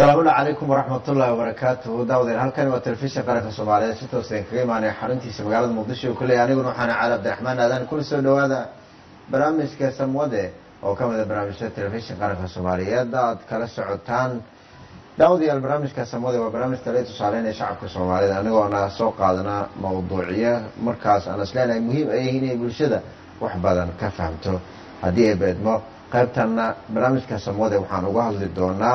asalaamulla calaykum waraxmatullaahi wabarakaatuhu daawadeen halkani waa telefishin qaranka soomaaliyeed si toos idin kaga imaanaya xaruntiisa magaalada muqdisho kulley aniguna waxaana cali abdiraxmaan aadan kula soo dhawaada barnaamijka samwade oo ka mida barnaamijyada telefishin qaranka soomaaliyeed aad kala socotaan daawadayaal barnaamijka samwade waa barnaamij kale tusaaleynaya shacabka soomaalida anigoona soo qaadana mawduucyo markaas aan isleenahay muhiim ay yihiin inay bulshada wax badan ka fahamto haddii ay beedmo qaybtanna barnaamijka samwade waxaan uga hadli doonaa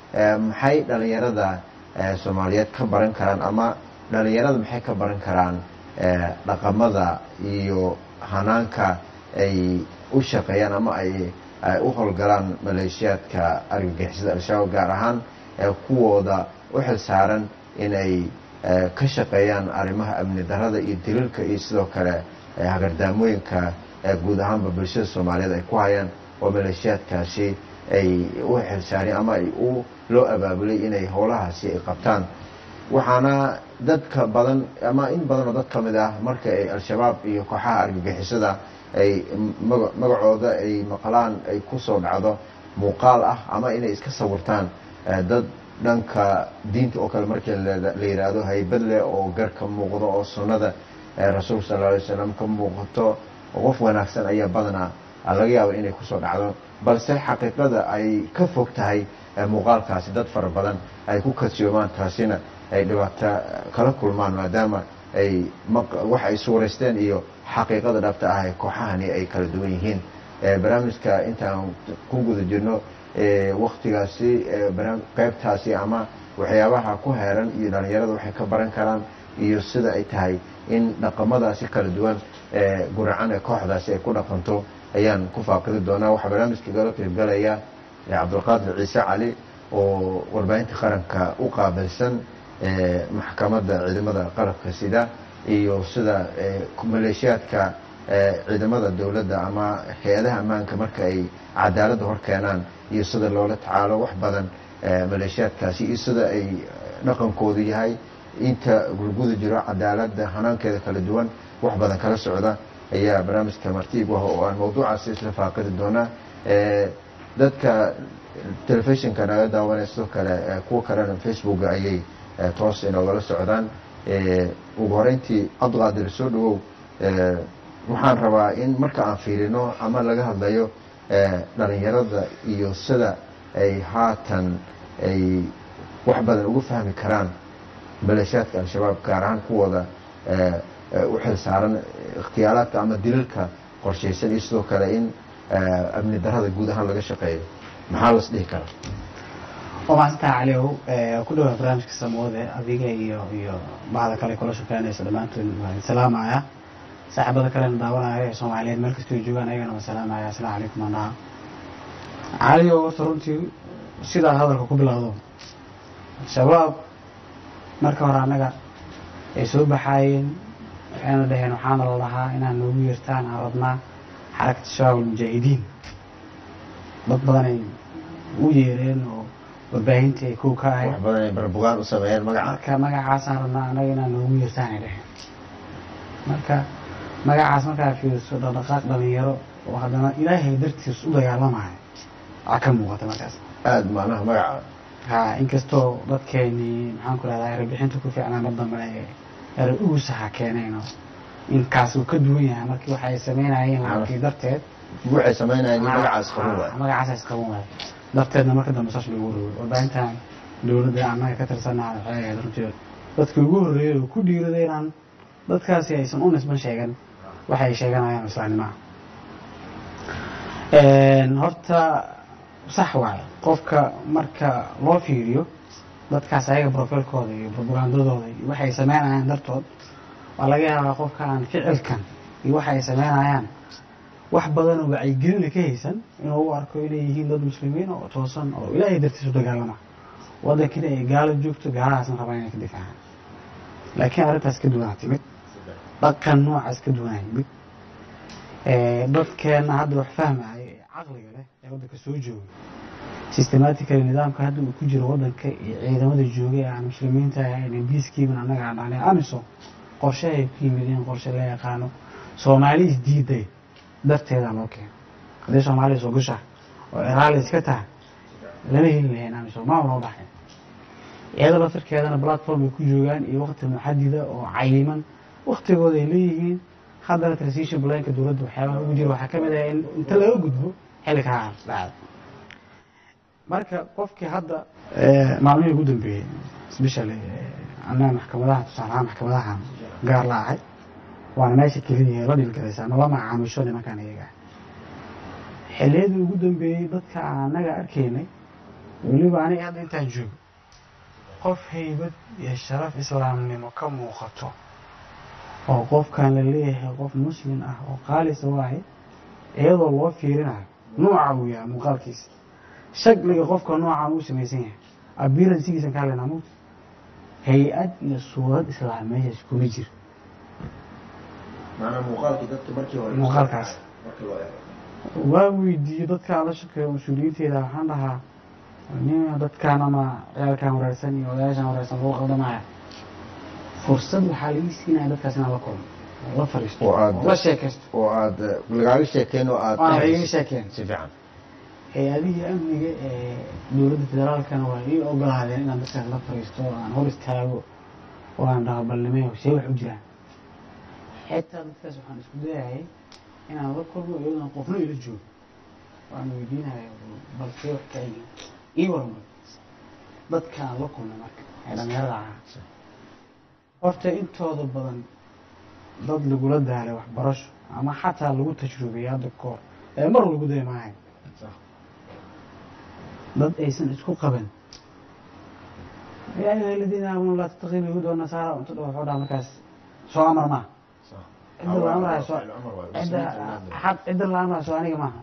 maxay dhalinyarada soomaaliyeed ka baran karaan ama dhalinyarada maxay ka baran karaan dhaqamada iyo hanaanka ay u shaqeeyaan ama ay u howlgalaan maleeshiyaadka argagixisada al-shabaab gaar ahaan kuwooda u xil saaran inay ka shaqeeyaan arrimaha amni darada iyo daliilka iyo sidoo kale hagardaamooyinka guud ahaanba bulshada soomaaliyeed ay ku hayaan oo maleeshiyaadkaasi ay u xilsaareen ama ay u loo abaabulay inay howlahaasi ay qabtaan waxaana dadka badan ama in badan oo dad ka mid ah marka ay al-shabaab iyo kooxaha argagixisada ay magacooda ay maqlaan ay ku soo dhacdo muuqaal ah ama inay iska sawirtaan dad dhanka diinta oo kale markii la yidhaahdo haybad leh oo gar ka muuqdo oo sunnada rasuulka sal alay wasalam ka muuqato qof wanaagsan ayaa badanaa laga yaaba inay kusoo dhacdo balse xaqiiqada ay ka fog tahay muuqaalkaasi dad fara badan ay ku kasiyoomaan taasina ay dhibaato kala kulmaan maadaama ay wax ay suuraysteen iyo xaqiiqada dhabta ah ee kooxahani ay kala duwan yihiin barnaamijka intaan ku guda jirno waktigaasi qaybtaasi ama waxyaabaha ku heeran iyo dhalinyarada waxay ka baran karaan iyo sida ay tahay in dhaqamadaasi kala duwan guracan ee kooxdaasi ay ku dhaqanto ayaan ku faaqidi doonaa waxaa barnaamijka gala qaybgalaya cabdulqaadir ciise cali oo warbaahinta qaranka u qaabilsan maxkamadda ciidamada qalabka sida iyo sida maleeshiyaadka ciidamada dowladda ama hay-adaha ammaanka marka ay cadaaladda hor keenaan iyo sida loola tacaalo wax badan maleeshiyaadkaasi iyo sida ay dhaqankoodu yahay inta gurguda jiro cadaaladda hanaankeeda kala duwan wax badan kala socda ayaa barnaamijka martiib ah oo aan mawduucaasi isla faaqidi doonaa dadka telefishinka naga daawanaya sidoo kale kuwa kalena facebooka ayay toos inoogala socdaan ugu horeyntii cabdiqaadir soo dhawow waxaan rabaa in marka aan fiirino ama laga hadlayo dhalinyarada iyo sida ay haatan ay wax badan uga fahmi karaan maleeshiyaadka al-shabaab gaar ahaan kuwooda u xil saaran ikhtiyaalaadka ama dilalka qorshaysan iyo sidoo kale in amni darada guud ahaan laga shaqeeyo maxaa las dhihi karaa waa mahadsantaha caliow ku dhawaa barnaamijka samoode adiga iyo iyo bahda kale kula shaqeynaysa dhammaantood waan salaamaya saaxiibada kalena daawanaya ee soomaaliyeed meel kastoo joogaan ayagana waan salaamaya asalaamu calaykum anaha caliow horta runtii sidaa hadalka ku bilowdo shabaab marka hore annaga ay soo baxaayeen waxayna dhaheen waxaana la lahaa inaan noogu yeertaan aan rabnaa xarakata shabaab almujaahidiin dad badanay u yeereen oo warbaahintii ay kow ka ahayd wax badan ay barbugaan u sameeyeen magaca marka magacaasaan rabnaa annaga inaan noogu yeertaan ay dhaheen marka magacaas markaa fiiriso dhaqdhaqaaq dhalinyaro oo haddana ilaahay dartiis u dagaalamayo aa ka muuqata markaas aada macnaha magaca ha inkastoo dadkeenii maxaan ku rahdaa erebixinta ku fiicnaa mar dambe ere ugusaha keeneen inkaas uu ka duwan yahay markii waxay sameynayeen laakiin darteed waxay sameynayeen in magacaas qaban waay magacaas qaban waay darteedna marka dambe saas lagu rogay warbaahintan dowladda annaga ka tirsanaa waxay ahayd runtii dadkii ugu horreeyay oo ku dhiiraday inaan dadkaasi aysan u nisban sheegan waxay sheeganayaan islaamnimaha horta sax waayo qofka marka loo fiiriyo dadkaas ayaga brofailkooda iyo propagandadooda iyo waxay sameynayaan dartood waa laga yaabaa qofka aan ficilkan iyo waxa ay sameynayaan wax badan oo wacyigelina ka haysan inuu u arko inay yihiin dad muslimiin oo toosan oo ilaahay dartiis u dagaalama waddankina ay gaalo joogto gaalahaasna rabaan inay ka difaacaan laakiin arrintaas ka duwanaa timid dhaqan noocaas ka duwanaa yimid dadkeenna hadda wax fahmaya ee caqliga leh ee waddanka soo jooga systematically nidaamka hadda uu ku jiro waddanka iyo ciidamada joogay aan muslimiinta ahayn biiskiiban annaga aan dhahnay amisom qorshe ay ku yimideen qorshe la yaqaano soomaali isdiiday darteedaa loo keeno haddii soomaaliya soo gashaa oo eraali iska tahay lama heli lahayn amisom maa loo baxay iyada laftirkeedana platform ay ku joogaan iyo waqti muxadida oo cayiman waqtigooda ay leeyihiin haddana transition planka dowladda waxyaabaha ugu jira waxaa ka mid ah in inta laga gudbo xilli kaa dhacda marka qofkii hadda maalmihii ugu dambeeyey especially annaga maxkamadaha tusaalahaan maxkamadaha gaar la ahay waana meesha keliya la dhilgalaysa ama la macaamisho nimankan iyaga xilliyadii ugu dambeeyey dadka annaga arkaynay weliba aniga hadda intaan joogo qof haybad iyo sharaf islaamnimo ka muuqato oo qofkan la leeyahay qof muslim ah oo qaalisa waaye iyadoo loo fiirinayo nuuca uu yahay muuqaalkiisa shakliga qofka noocaan uu samaysan yahay abiransigiisan ka hadlaynaa mut hay-ad iyo suurad islaam meeshaas kuma jiro muuqaalkaas waa weydiiyey dadkaan la shaqeeya mas-uuliyiinteeda waxaan dhahaa nin dadkaan ama ciyaalkan wareersan iyo odayaashan wareersan lagu qaldamaya fursad waxaa laii siinaya dadkaas inaan la kulmo oo la fariisto oo aad oo la sheekaysto oo aad lagaaga sheekeen oo aad waana laiga sheekeen si fiican hay-adihii amniga ee dowladda federaalkana waa ii ogolaadeen inaan dadkaas la fariisto oo aan hor istaago oo aan dhaho balnimeyo see wax u jiraan xitaa dadkaas waxaan isku dayayay inaan la kulmo iyadoona qofna ila joogo waan weydiinaya bal see wax ka yihiin ii warmay dadkaan la kulmay marka ee dhalinyarada ahaa horta intooda badan dad lagula daalay waxbarasho ama xataa lagu tajrubiyay hadda kahor ee mar lagu day maahay dad aysan isku qaban yaa ayuha aladiina aamanuu laa tattakhiduu yahuuda wanasaara unta dha wuxuu dhaha markaas soo amar maaha cidda la amrayo soo cidda xad cidda la amrayo soo aniga maaha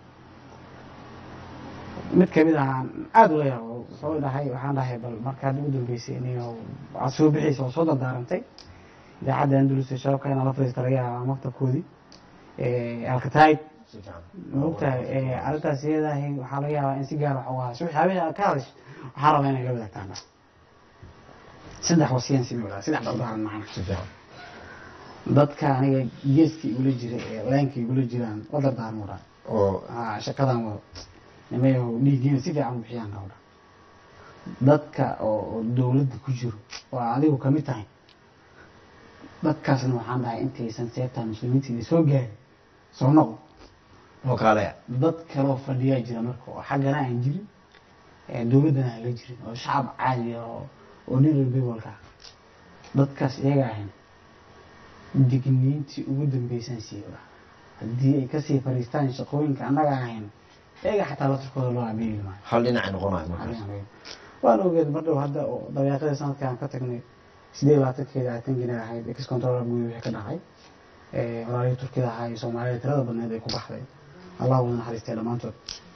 mid kamid ahaan aada ula yaabo wuxuu dhahay waxaan dhahay bal markaad ugu dambeysay iniyo aad soo bixaysa oo soo dardaarantay idaacadda andalus ee shababka inaan la fadhiista laga yaaba maktabkoodii alkataib maogtahay arrintaas iyadahay waxaa laga yaabaa in si gaar wax uga hadasho wixii habeen ka hadash waxaa rabaa inay la wadaagtaan saddex wasiyan simi wadaa saddex dardaaran macna si fiican dadka aniga geeskii igula jira ee leenkii igula jiraan la dardaaran wadaa oo aa shaqadan wado nimayo dhiigiina si fiican u bixiyaan ka wadaa dadka oo oo dowladda ku jiro oo adigu kamid tahay dadkaasna waxaan dhahay intaysan seebtaa muslimiinta soo gaarin soo noqo oo kaalaya dad kaloo fadhiyaa jira marka oo xaggana aan jirin ee dowladdana aan la jirin oo shacab caadi ah oo oo nin rebebolka ah dadkaas iyaga ahayn digniintii ugu dambeysaan siiba haddii ay kasii fadhiistaan shaqooyinka annaga ahayn iyaga xataa laftirkooda loo abeeli maayo hal dhinacay noqonayo markaas waan ogeed mar dhow hadda oo dabeeqadii sanadka aan ka tagnay sideed iyo labaatankeeda atankina ahayd ex control guud wixii ka dhacay walaalihii turkida ahaa iyo soomaalida tirada badneed ay ku baxday allah wada naxariistay dhammaantood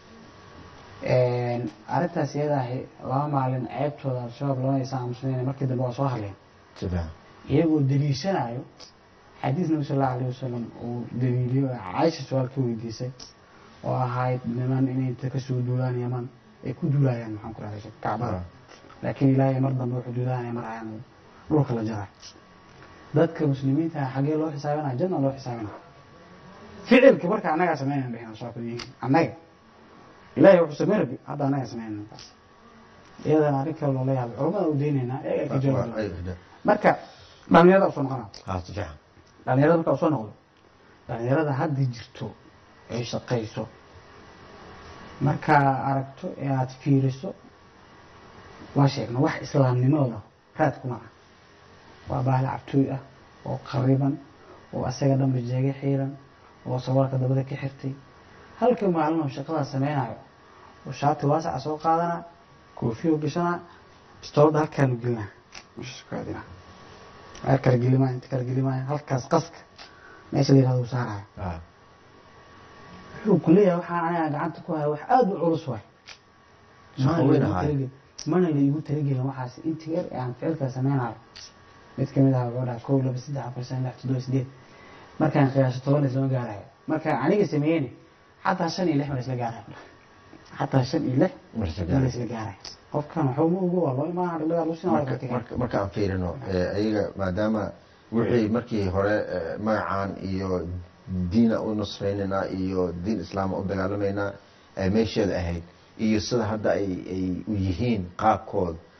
arrintaas iyada ahi laba maalin ceebtooda al-shabaab lama aysan aamusnayn markii dambe waa soo hadleen si fiican iyagoo daliishanayo xadiis nabi sal allahu alayh wasalam uu daliiliyo oo caaisha su-aal ka weydiisay oo ahayd niman inay inta kasoo duulaan yaman ay ku duulayaan maxaan ku rahday kacbada laakiin ilaahay mar dambe wuxuu duulaanaya mar ayaan dhulka la jaray dadka muslimiinta ah xaggee loo xisaabinaya janna loo xisaabinaya ficilka marka annagaa sameynayna dhehna soo kadiyiin annaga ilaahay wuxuu sameyn rabi hadda annagaa sameynayna taas iyadana arrin kale loola yaabay culamada u deynaynaa iyagaa ka jawaabi marka dhalinyarada usoo noqona ha si fiican dhalinyarada markaa usoo noqdo dhalinyarada hadda jirto ay shaqayso markaa aragto ee aada fiiriso waa sheegna wax islaamnimadooda raad kuma ah waa baahli cabtooy ah oo qariban oo asaga dhanba jeega xiiran oo sawarka dabada ka xirtay halka maalin oo shaqadaa sameynayo oo shaati waasaca soo qaadana koofiyo gashana bistoolada halkaanu gelinaa mshkaadina meel kala gelimaayo inta kala gelimaayo halkaas qaska meesha la yirahdo uu saarayo ha wuxuu ku leeyahay waxaan aniga gacanta ku haya wax aada u culus waay Shaqo weyn ahaay. mana la igu talagelin waxaas inta yar ee aan ficilka sameynayo mid kamid ah wuxuu dhaha kow laba saddex afar shan lix toddoba sideed markaan qiyaaso toban islama gaarayo markaan aniga sameeyeni xataa shan iyo lix ma isla gaarayo xataa shan iyo lix marka ma isla gaarayo qofkan waxuu ma ogo waa loo imaana dhibada lusina waa marka ka marka marka aan fiirino ee, ayaga maadaama wixii markii hore ee, magacaan iyo diina u nusraynaynaa iyo diin islaama u dagaalamaynaa ee meesheeda ahayd iyo sida hadda ay ay u yihiin qaabkood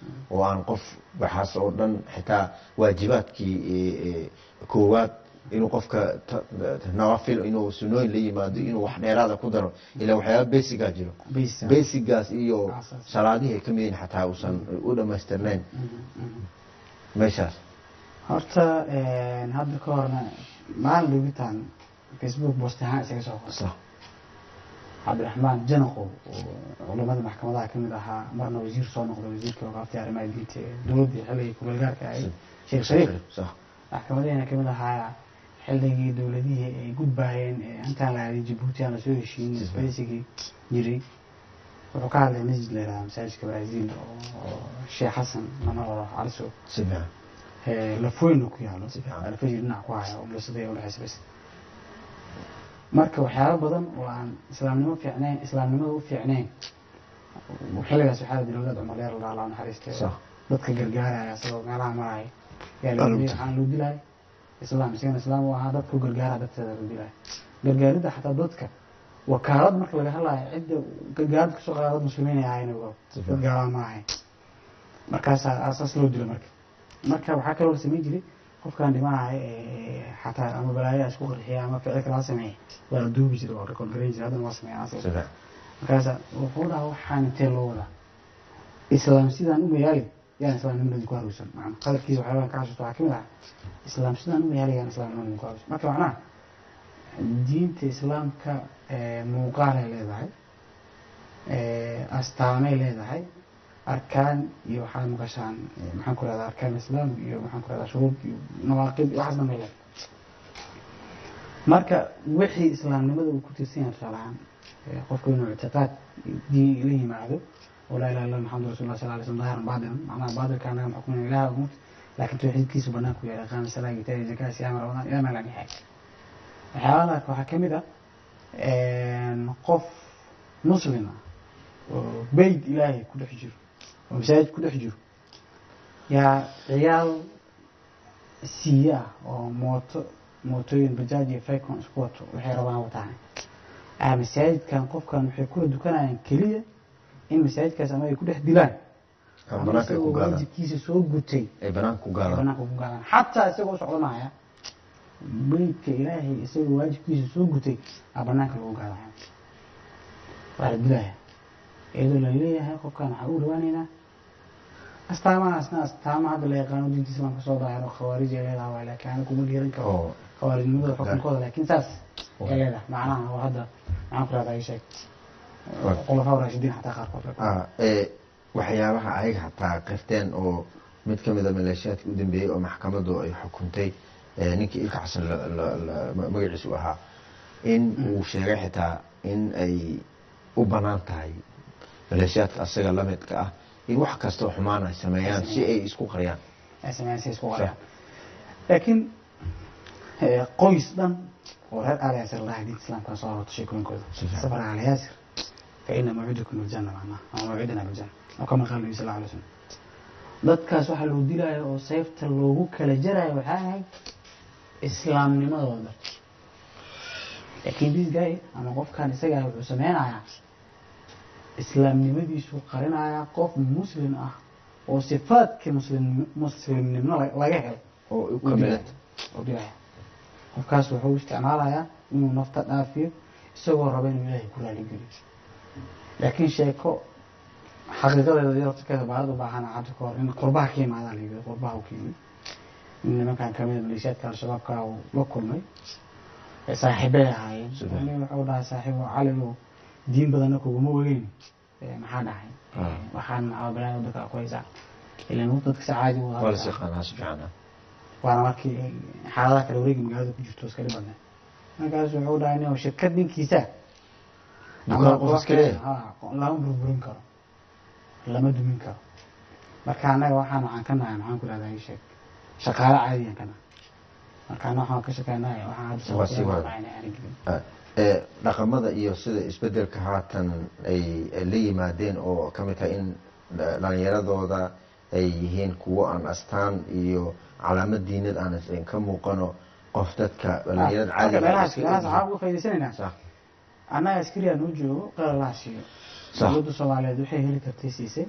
oo aan qof waxaas oo dhan xitaa waajibaadkii eh, eh, koowaad inuu qofka ta- ta- nawafil inuu sunooyin la yimaado inuu wax dheeraada ku daro ilaa waxyaaba basigaa jiro Basic. basigaas iyo Asaas. salaadihii ay ka mid yihiin xataa uusan u dhammaystirnayn meeshaas horta een, hadda ka horna maalin dhugitaan facebook boost ahaan isaga soo qortay sax cabdiraxmaan janaqow oo culamada maxkamadaha ka mid ahaa marna wasiir soo noqday wasiirka waqaaftii arrimaha diinta ee dowladdii xilligii kumeelgaarka ahayd sheekh shariif sax maxkamadihiina ka mid ahaa xilligii dowladihii ay gudbaayeen ee intaan la aaday jabuuti aan lasoo heshiin isbeysigii jiray wuxuu ka hadlay masjid la yidhahda masaajidka brazil oo oo sheekh xasan lama oro caliso si fiican ee lafoyna ku yaalo Si fiican. alfajir dhinac ku haya oo umlasada ee udhexaysa bas marka waxyaalo badan oo aan islaamnimo fiicnayn islaamnimada u fiicnayn xilligaas waxaa la dilay wadaad cumar dheer la dhaha naxariiste Sax. dadka gargaaraya asagoo meelaha maraya yaa Waa loo lagu dilay dilay. waxaan loo dilay islaam isagana islaam u ahaa dadka u gargaara darteeda loo dilay gargaaridda xataa dadka wakaalad marka laga hadlayo cidda gargaarada kasoo qaada dad muslimiin ay ahayn ogow Si dad fiican. gaalaa ma ahayn markaasaa asaas loo dilo marka marka waxaa kaloo la samayn jiray qofkan dhimanahay ee xataa ama balaayaa isku qarxiya ama ficil kala sameeya waa la duubi jiray waa record garan jiray haddana waa sameeyaan si asaga fiican markaasa wuxuu dhaha waxaan intee loo wadaa islaam sidaan u mayaali yaan islaamnimadii ku haruysan macna qadarkiisa waxyaabaha ka xasuusta waxaa ka mid ah islaam sidaan u mayaali yaan islaamnimadii ku haruysan marka macnaha diinta islaamka ee, muuqaalay leedahay ee, astaamay leedahay arkaan iyo waxaad maqashaan ee, maxaan ku rahdaa arkaan islaam iyo maxaan ku rahdaa shuruud iyo nawaaqib iyo waxaas dhan bay leedahay marka wixii islaamnimada uu ku tirsan yahay tusaale ahaan ee, qofku inuu ictiqaad diin la yimaado oo laa ilaha illa maxamadu rasulullah sal alay slam dahiran baatinan macnaha baatilka anaga maxkumina ilaha umut laakiin tawxiidkiisu banaanku yahay qaama salaa gitaari zakaa siyaama ramadaan ilaa meel aan yahay waxyaalaha waxaa ka mid ah qof muslim ah oo beyt ilaahay ku dhex jiro oo masaajid ku dhex jiro yaa ciyaal siiye ah oo mooto mootooyin bajaaj iyo faycon isku wato waxay rabaan wataan ah masaajidkan qofkan waxay kula dukanayaan keliya in masaajidkaas ama ay ku dhex dilaan ama ama banaanka ay ku isagoo gaadaan waajibkiisa soo gutay ay banaanka ku gaadaan banaanka ku gaadaan xataa isagoo socdanaya beydka ilaahay isagoo waajibkiisa soo gutay aa banaanka lagu gaadaya waa la dilaya iyadoo la leeyahay qofkan waxaa u dhawaaneynaa astaamahaasna astaama hadda la yaqaano diinta islaamka soo daahiro khawaarij ay leedahay waa laakiin aniga kuma dhiiran karo oo khawaarijnimada xukunkooda laakiin saas Okay. ay leedahay macnaha oo hadda maxaan ku rahdaa ii sheeg Okay. khulafaa raashidiin xataa qaarkood ah ee waxyaabaha ayaga hataa qirteen oo mid ka mid a maleeshiyaadka u dambeeyey oo maxkamadu ay xukuntay ee ninkii ilka xasan la- la- la- ma- magaciisu ahaa in uu sheegay xitaa in ay u banaan tahay maleeshiyaadka asaga la midka ah in wax kastoo xumaan ay sameeyaan si ay isku qariyaan ay sameeyaan si isku qariyaan laakiin eh, qoys dhan oo reer aali yaasir lahaa diinta islaamka soo horto sheekooyinkooda Si fiican. safar aali yaasir fa ina mawcidakum aljanna macnaha ama mawcidana biljanna oo kama qaala nabi sal alla alay slam dadkaas waxaa loo dilaayo oo sayfta loogu kala jarayo waxaa ahayd islaamnimadooda laakiin this guy ama qofkan isagaa wuxuu sameynayaa islaamnimadiisu qarinayaa qof muslim ah oo sifaadkii muslim muslimnimo la- laga helo oo u uu kamid dilaya oo dilaya qofkaas wuxuu isticmaalayaa inuu nafta dhaafiyo isagoo raba inuu ilaahay ku raaligeliyo laakiin sheeko xaqiiqadeeda iyo laftirkeeda baalad u baahan hadda ka hor in qurbaha ka imaadaa la yidhi qurbaha u ka yimid in nimankan kamid a maleeshiyaadka al-shabaabka uu la kulmay ee saaxiibay ahaayeen Sida? nin wuxuu dhahay saaxiibo caligo diin badanna kuguma ogeyn ee maxaa dhahay Ah. waxaan maxaa balaa wadanka ku haysaa ilan uu dadka si caadi u waa hadlaa. las yaqaanaa si fiican ah waana markii ay xaaladaha kale wareegi magaalada ku jirto iska dhibadne markaas wuxuu dhahay nin shirkad ninkiisa dukaan ama qof koox iska leeyahay ha, lama burburin karo lama dumin karo marka annaga waxaan waxaan ka nahay maxaan ku rahdaa ii sheeg shaqaale caadiyan ka nahay marka anna waxaan ka shaqeynahay waxaan hadda Waa sii wada. aan gelin Ah, ee dhaqamada iyo sida isbedelka haatan ay ay la yimaadeen oo ka mid tahay in dha- dhalinyaradooda ay yihiin kuwo aan astaan iyo calaamad diinad aan is- ka muuqano qof dadka dhalinyarada marka caadiga ah meelahaas iska meelahaas egyihiin. waxaan uga faa'iidaysanaynaa Sax, annaga askariya noo joogo qala laha siiyo Sax. dowladda soomaaliyeed waxay heli kartay siisay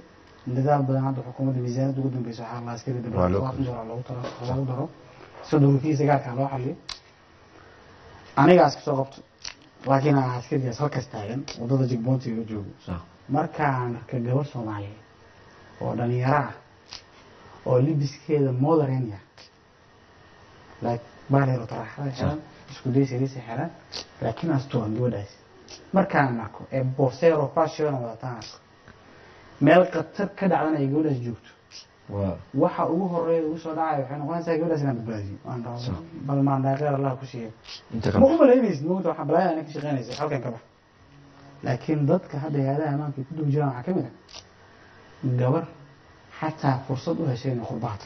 dadaal badan hadda xukuumadda miisaaniyadda ugu dambeysa waxaa la askari Waa loo dabaqaaqin doollar loogu talo loogu daro sodonkiisa gaarkaa loo xaliyo anigaas kasoo qabto laakiin aan askarigaas halkaas taagan waddada jigboontiga joogo sax markaan arka gabar soomaaliyeed oo dhalinyaro ah oo libiskeeda modern ah like baalero taraxada xiran isku day sariisa xiran laakiin asturan gabadhaas markaan arko ee borsero fashion wadataan arko meel khatar ka dhacdan ay gabadhaas joogto waa waxa ugu horeeya ugu soo dhacaya waxay noqonaysaa gabadhaas inaan badbaadiyo aan dhaho Sax. bal maandhaaqeer allah ku siiyo inta ma kale u malaynaysid mogta waxaa balaayaa inay ka shaqeynaysa halkan ka bax laakiin dadka hadda hay-adaha ammaanka ay ku dul jiraan waxaa ka mid ah gabar xataa fursad u heshay inay qurbaata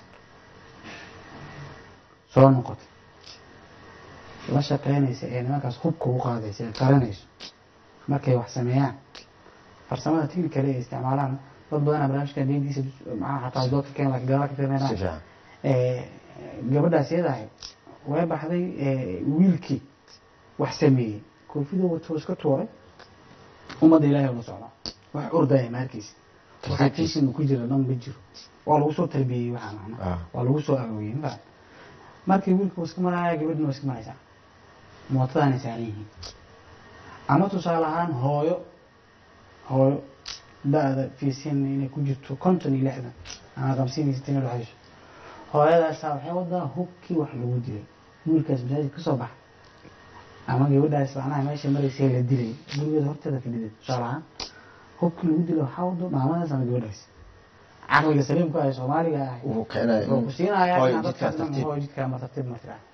soo noqotay la shaqeynaysa ee nimankaas hubka u qaadaysa ee qaranayso markay wax sameeyaan farsamada technical ay isticmaalaan dad badanaa barnaamijkan deyntiisa maxaa xataa doodka keen laakiin gabadha ka si tirnayna fiican gabadhaas iyadahay way baxday ee, wiilkii wax sameeyey koofidoo wato iska tuuray ummadda ilaahay ula socdaa wax ordaya maarkiisa waxaakiisina ku jira dhan ma jiro waa lagu soo tarbiyeyey waxaa macna Ah. waa lagu soo agoogiyey ma fahan markii wiilka uu iska maraya gabadhina waa iska maraysaa mootadaanay saaran yihiin ama tusaale ahaan hooyo hooyo da-da fiisin inay ku jirto konton iyo lixdan ama hamsiin iyo sittin udhexayso hooyadaasaa waxay wadaa hubkii wax lagu dilay wiilkaas masaajid ka soo baxa ama gabadhaas macnaha meesha maraysay la dilay gurigeeda horteeda fadhiday tusaale ahaan hubkii lagu dilay waxaa wado maamadaas ama gabadhaas caqliga saliimka ah ee soomaaliga ah wuxuu keenaya wuxuu ku siinayaa hooy inaad jidkaas dadka tartiib hooy jidkaa ma tartiib ma tiraa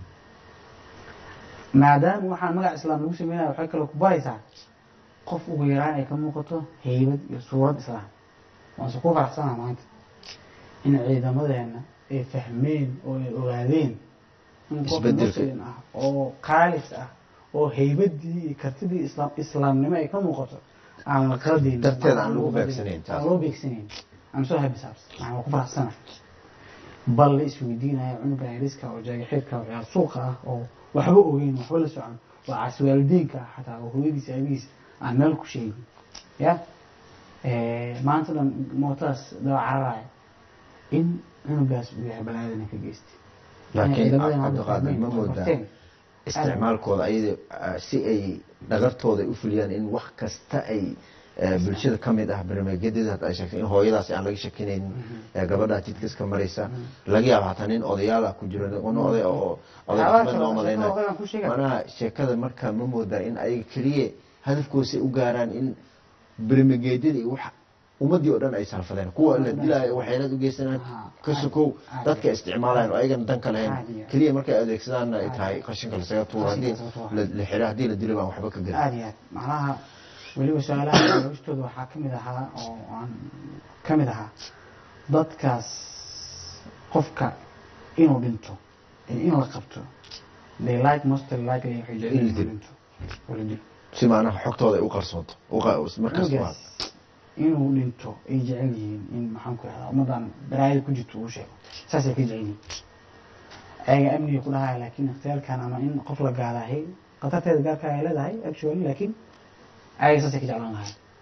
maadaama waxaan magac islaam lagu sameynaya waxay kaloo ku baraysaa qof ugu yaraan ay ka muuqato heybad iyo suurad islaam waanse ku faraxsanaa maanta in ciidamadeena ay fahmeen oo ay ogaadeen in qof Isbeddelka. muslim ah oo qaalis ah oo heybadii iyo kartidii islaam islaamnimo ay ka muuqato aan la qaldayn Darteed aan lagu beegsanayn taas. aan loo beegsanayn I'm so happy saabs waxaan ku faraxsana bal la isweydiinaya cunuga yariska oo jaagaxeedka oo ciyaar suuqa ah oo waxba ogeyn waxba la socon waa caswaalidiinka ah xataa oo hooyadiisa aabihiis aan meel ku sheegin ya Eh, maanta dhan mootadaas daba cararaya in cunugaas uu yahay balaadana ka geystay laakiin ciidamadeena hadda cabdiqaadir fahmeen, ma oo moodaa barteen. isticmaalkooda ayada ah, si ay dhagartooda ay u fuliyaan in wax kasta ay eh, bulshada ka mid ah barnaamijyadeeda hadda ay sheegtay in hooyadaas aan laga shakinayn eh, gabadha jidka iska maraysa laga yaaba hataa nin odayaal ah ku jiro nin oday oo oday Waxyaalaha dhaqameed kale loo oo malaynayo sheekada odagaan ku sheegaya. manaha sheekada marka ma moodaa in ayaga keliya hadafkoosay u gaaraan in barnaamijyadii wax ummadii oo dhan ay salfadeen kuwa la dilaayo waxayna u geysanaan Aha, ka sokow caadi. dadka isticmaalayan oo ayagana dan ka lahayn Caadi. keliya markay adeegsadaanna ay tahay qashinka lasaga tuuro haddii Qashinka lasaga tuuro. la la xiro haddii la dilo baan waxba ka gelin aad iyo aad macnaha weliba su-aalaha jawaabtooda waxaa ka mid ahaa oo aan ka mid ahaa dadkaas qofka inuu dhinto iyo in la qabto they like most likely waxay jecel In la yihiin inuu dilo. dhinto oo la dilo si maanaha xogtooda ay u qarsoonto u qa- markaas waa cunugaas inuu dhinto ay jecel yihiin in maxaan ku ihahdaa ummaddan balaayada ku jirto uu sheego saasay ka jecel yihiin ayaga amniga ku dhahaya laakiin ikhtiyaarkan ama in qof la gaadahay khatarteeda gaarka ay leedahay actually laakiin ayaga saasay ka jeclaan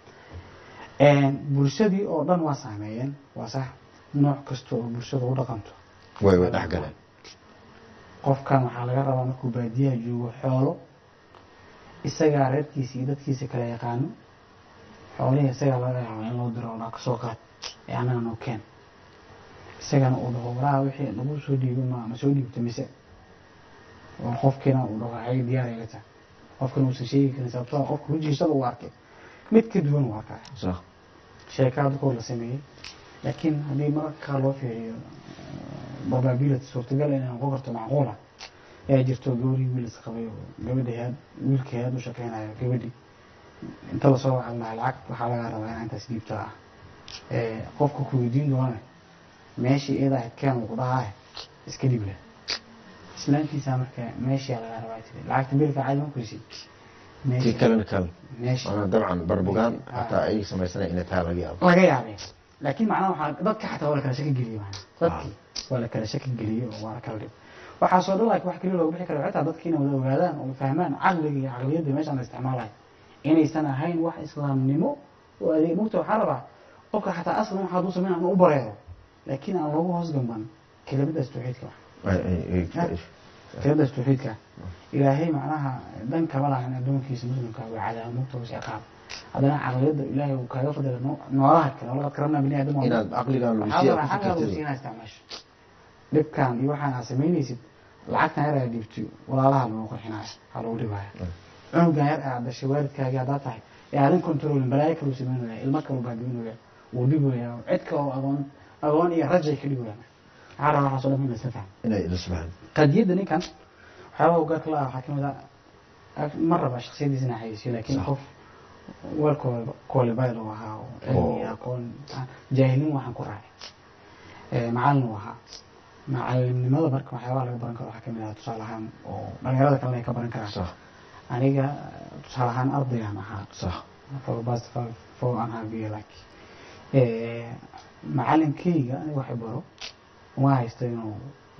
lahayn bulshadii oo dhan waa saameeyeen waa sax nooc kasta oo bulshada u dhaqanto way way dhex galeen qofkan waxaa laga rabaa markuu baadiyaha joogo xoolo isagaa reerkiisa iyo dadkiisa kala yaqaano xoolihii isagaa laga yaabaa in loo diro oo dhaa kasoo qaad ee annaga noo keen isagana uu dhaho walaha wixii lagu soo dhiibo ma ma soo dhiibto mise oo qofkiina uu dhaho ay diyaar ay la tahay qofkana uusan sheegi karin sababtoo ah qofka rujiisada uu arkay mid ka duwan uu arkaya sax sheekaa dadkoo la sameeyey laakiin haddii mararka qaar loo fiiriyo probability suurtagal inay noqon karto macquula ayaa jirto gabadhii wiil is qabay oo gabadhii had wiilkii had u shaqeynayo gabadhii inta lasoo wacan lahaa lacag waxaa lagaa rabaa inaa intaas dhiibta ah Eh, qofka ku weydiin doona meeshii iyada ahayd keen uu ku dhahaa iska dhiib leh islaantiisa marka meeshii lagaa rabaa tiri lacagta biilka caadi ma kurisi tii kalena kale meeshii maanaa dabcan barbugaan Ah. hataa ay samaysanay inay tahay laga yaabo laga yaabee laakiin macnaha waxaa dadka xataa waa la kala shaki geliyey macnaha dadkii waa la kala shaki geliyey oo waa la kala dhib waxaasoo dhan laakiin wax kaliya looga bixi kara xitaa dadka inay wada ogaadaan oo fahmaan caqliga iyo caqliyadda meeshaan la isticmaalayo inaysan ahayn wax islaamnimo oo adeeg mugta waxaa rabaa qofka xataa aslan waxa hadduu sameyn aan u bareero laakiin aan loogu hoos gamban kelimadaas tawxiidka kelimadaas tawxiidka ilaahay macnaha dhan kama lahan addoonkiisa muslimka waa cadaab mugta was ciqaab haddana caqliyadda ilaahay uu kaaga fadila noolaha kale walaqad karamnaa bini aadam inaad caqligan waxaa lagu siinaa isticmaasho dhibkan iyo waxaan aad samaynaysid lacagtan yar aad dhiibto walaalaha lagu qurxinaya ha lagu dhibaya cunugan yar aad dhashay waalidkaagii haddaa tahay ee aadan controlin balaayo kaluu samaynaya ilmo kaluu baagaminaya wuu dhibaya cid kaloo agoon agoon iyo rajay ka dhibaya maxaa rabaa waxaasoo dhan in la isla fahmo inay ila subxaan qadiyadda ninkan waxyaaba ugaarka la ah waxaa kamid ah ma raba shaksiyadiisa inaa xayisiyo laakiin qof wel qualified uu ahaa oo cilmi iyo aqoon jaahilin waxaan ku raacay macalin uu ahaa macalimnimada marka waxyaabaha laga baran karo waxaa kamid ah tusaale ahaan oo dhalinyarada kalena ay ka baran karaan sax aniga tusaale ahaan ardaygaan ahaa sax for past four and half year like macalinkayga aniga waxay baro uma haysto inuu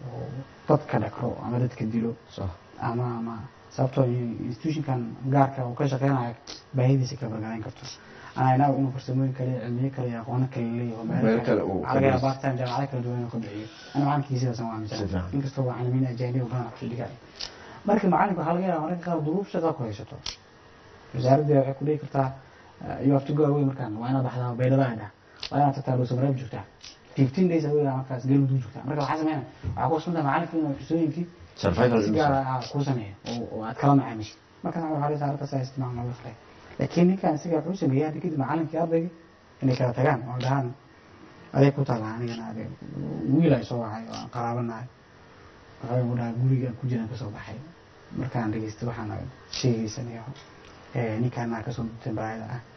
dadka dhakro ama dadka dilo sax ama ama sababtoo institutionkan gaarka uu ka shaqeynayo baahidiisa ka bargarayn karto ana inagu inuu farsamooyin kale cilmiyo kale iyo aqoono kale leeyaho Meel kale uu ka laga yaaba bixiyo. part-time jaamacado kala duwan inuu ka bixiyo ana macalinkiisa sidaasan waa Si aaminsan fiican. inkastoo macalimiin ajaaniba badan kusoo dhigaya marka macalinka waxaa laga yaaba mararka qaar duruuf shaqa ku haysato wasaaradda waxay ku dhihi kartaa you have to go away markaan waa inaad baxdaa baydhada dhah waa inaad tagtaa dhuusamareeb joogtaa fifteen days away markaas galmudug joogtaa marka waxaa sameynaya waxaa ku sunta macalinka inuu xusooyinkii survival si gaar ah kuu sameeya oo- oo aad kala macaamishi markaas waxaa la saarata saa isticmaal nolol kale laakiin ninkan isaga wuxuu sameeyay hadda kadib macalinkii ardayga inay kala tagaan oo dhahaan adeeg ku taala anigana adeeg wiil ay soo wacay oo aan qaraabanahay waxay ugu dhahay guriga ku jiraan kasoo baxay markaan dhageystay waxaana sheegaysan iyo eh, ninkaana kasoo dutay baayada ah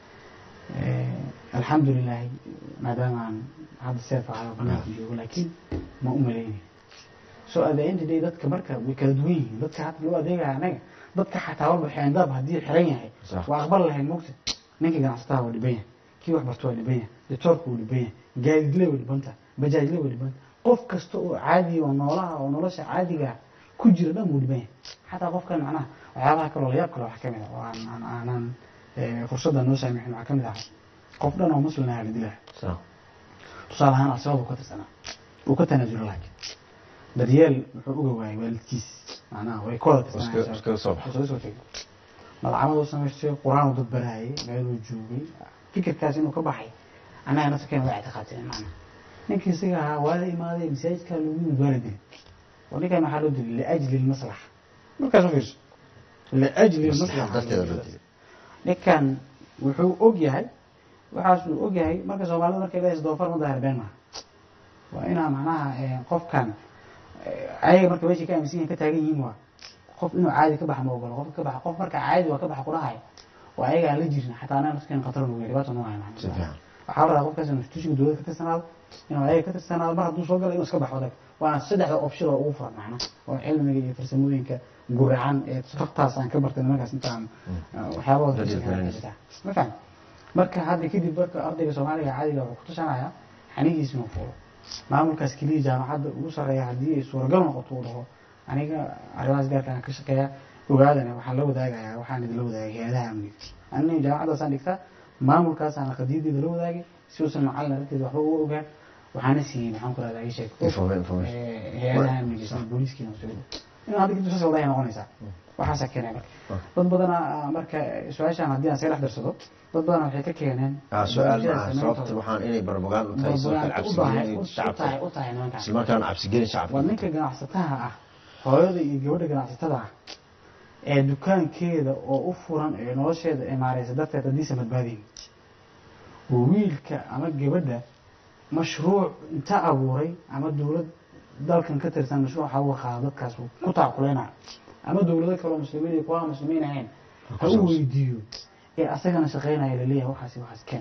Eh, alxamdulilahi maadaama aan hadda seef ahayo banaanka joogo laakiin ma u malaynay so at the end of the day dadka marka way kala duwan yihiin dadka hadda loo adeegaya anaga dadka xataa walba xeendaab haddii xiran yahay Sax. waa aqbal lahayn mogta ninka ganacsataa waa dhiban yahay kii wax barto waa dhiban yahay ditoorka wuu dhiban yahay gaadidle way dhibanta bajaajle way dhibanta qof kasta oo caadi oo noolaha oo nolosha caadiga ku jira dhan wuu dhiban yahay xataa qofkan macnaha waxyaabaha kaloo layaab kale waxaa kamid ah oo aan aan aanan eh, fursadda noo saamixin waxaa kamid ah qof dhan oo muslim ah la dilaa sax tusaale ahaan al-shabaab uu ka tirsanaa uu ka tanaasulo laakiin daryeel wuxuu uga waayay waalidkiis macnaha way ka wada Iska- iskaga soo baxa. soo soo tegay malcamad uu samaystay qur-aan uu dad baraayay meeluu joogay fikirkaas inuu ka baxay annaga nafsakeen waa ictiqaadsanay macnaha ninkii isaga ahaa waa la imaaday masaajidkaa lagu yimid waa la dilay oo ninkan waxaa loo dilay liajli lmaslaxa markaas u fiirso liajli maslaxa darteeda loo dilay ninkan wuxuu og yahay waxaasuu og yahay marka soomaalida markay leedahay doofar ma daahir been maaha waa inaa macnaha eh, qofkan eh, ayaga marka meeshay ka aaminsan yihiin ka taagan yihiin waa qof inuu caadi ka baxa ma ogolo qof ka baxa qof marka caadi waa ka baxa kudhahay waa ayaga aan la jirin xataa anaa nafskeen khatar nugu dhibaato noo hayo si fiican waxaa la rabaa qofkaas inuu institutionka dowladda ka tirsanaado inuu ayaga ka tirsanaado mar hadduu soo galo inuu iska baxo adag waana saddexda option oo ugu furan macna oo cilmiga iyo farsamooyinka guracan ee tabtaas aan ka bartay nimankaas intaan waxyaabahooda Dadka ka garanaysa. shaqeynaya. ma fahmi marka hadda kadib marka ardayga soomaaliga caadiga wuxuu ku tusanaya xanigiisa inuu fulo maamulkaas keliya jaamacadda ugu sarreeya haddii ay suuragal noqoto uu dhaho aniga arrimahaas gaarka aan ka shaqeeya ogaadana waxaan la wadaagayaa waxaan idinla wadaagay hay-adaha amniga aniga jaamacaddaasaan dhigtaa maamulkaasaan qadiyadeeda la wadaagay si uusan macalin aragteeda waxba uga ogaan waxaana siiyey maxaan ku rahdaa ii sheeg Informa- information Eh, hay-adaha amniga sida booliiskiina soo inuu hadda kadib saas wadahay noqonaysaa waxaasaa keenay marka dad badana marka su-aashaan haddii aan saga dhex darsado dad badana waxay ka keeneen ah su-aal barnaamijyada maaha samayntooda. sababta waxaan inay barbagaan u tahay sababta Barbagaan u tahay- cabsigelin u shacabka tahay- u tahay nimankan. isla markaana cabsigelin shacabka waa ninka ganacsataha ah hooyada iyo gabadha ganacsatada ah ee dukaankeeda oo u furan ee nolosheeda ay maareysa darteed haddiisa badbaadayn oo wiilka ama gabadha mashruuc inta abuuray ama dowlad dalkan ka tirsan mashruuc ha uga qaado dadkaas uu ku taakuleynaayo ama dowlado kaloo muslimiin iyo kuwa aan muslimiin ahayn ha u weydiiyo ee asagana shaqeynaya laleeyahay waxaasi waxaas keen